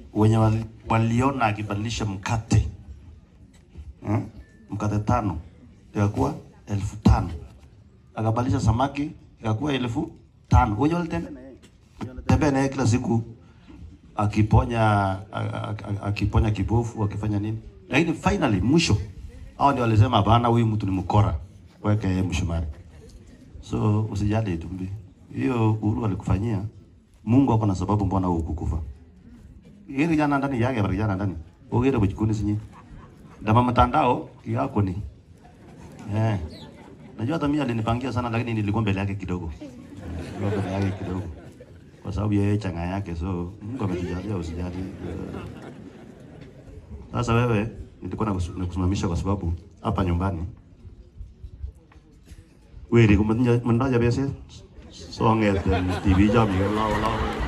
wenye wali, waliona akibadilisha mkate eh? mkate tano ikakuwa elfu tano akabadilisha samaki ikakuwa elfu tano wenye walitembea na yeye Wenye walitembea na yeye kila siku akiponya a- a- a- akiponya kibofu akifanya nini, lakini finally mwisho hao ndio walisema hapana, huyu mtu ni mkora, weke yeye mshumari. So usijali Tumbi, hiyo Uhuru alikufanyia, Mungu ako na sababu mbona wewe ukukufa. Hili jana ndani yake bali jana ndani. Ugere bujikuni sinyi. Ndama mtandao yako ni. Eh. Najua hata mimi alinipangia sana lakini nilikuwa mbele yake kidogo. Nilikuwa mbele yake kidogo. Kwa sababu yeye changa yake so Mungu ametujalia usijali. Eh, Sasa wewe nilikuwa nakusu- nakusimamisha kwa sababu hapa nyumbani wewe kumenya mendaja biasa so ngeten TV jam ya lao lao